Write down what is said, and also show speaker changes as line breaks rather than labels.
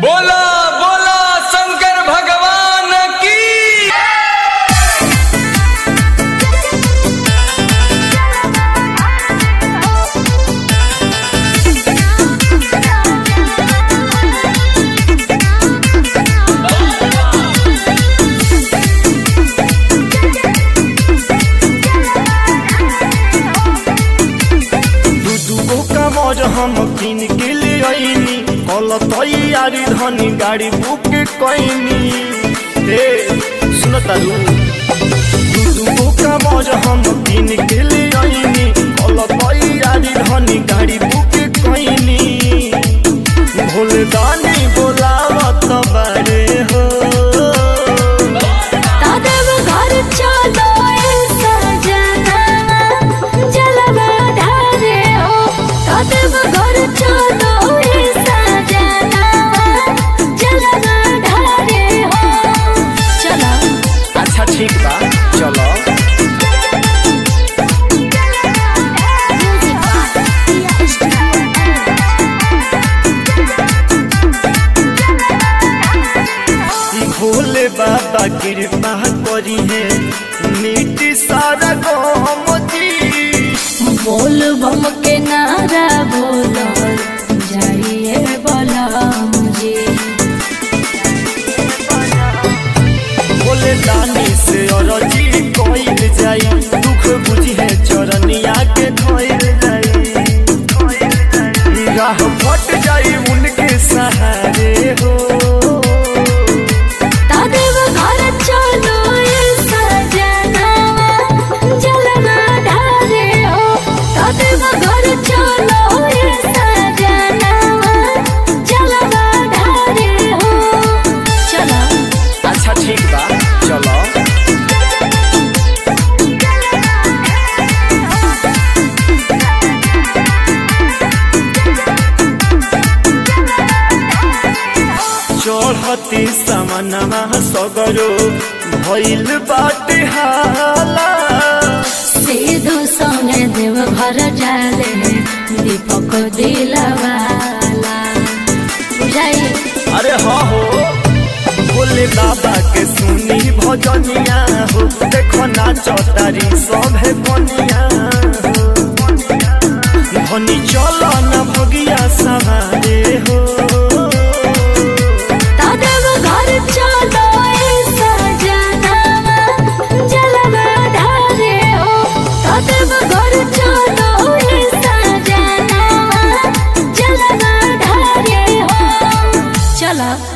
बोला बोला शंकर भगवान की
दू दूगो कमर हम किन के ले आईनी कल तैयारी धनी गाड़ी बुक कैनी हे सुन तारू दू दूगो कमर हम किन के ले आईनी कल तैयारी धनी गाड़ी बुक कैनी भोले दानी बोलावत बारे हो
तादेव घर चलो ए सजना जलवा ढारे हो तादेव घर चलो ए सजना जलवा ढारे हो चलो
अच्छा ठीक बा चलो भोले बाबा कृपा करी है नीति सारा गम जी
बोल बम के नारा बोलो जाइए बोला मुझे
भोले दानी से अरजी कोइल जाई दुख बुझी है चरनिया के धोइल जाई राह फट जाई उनके सहारे हो
तादेव घर चलो ए सजना जलवा ढारे हो तादेव घर चलो ए सजना जलवा ढारे हो चलो
अच्छा ठीक बा चलो चढ़ती समनमा सगरो भइल बाटे हाला
सीधो सोने देव घर जाले दीपक दिलवाला बुझाई
अरे हाँ हो भोले बाबा के सुनी भजनिया हो देखो ना चौतारी सभे बनिया हो धनी चलो न भगिया सवारे हो
तादेव घर चलो ए सजना जलवा ढारे हो तादेव घर चलो ए सजना जलवा ढारे हो चलो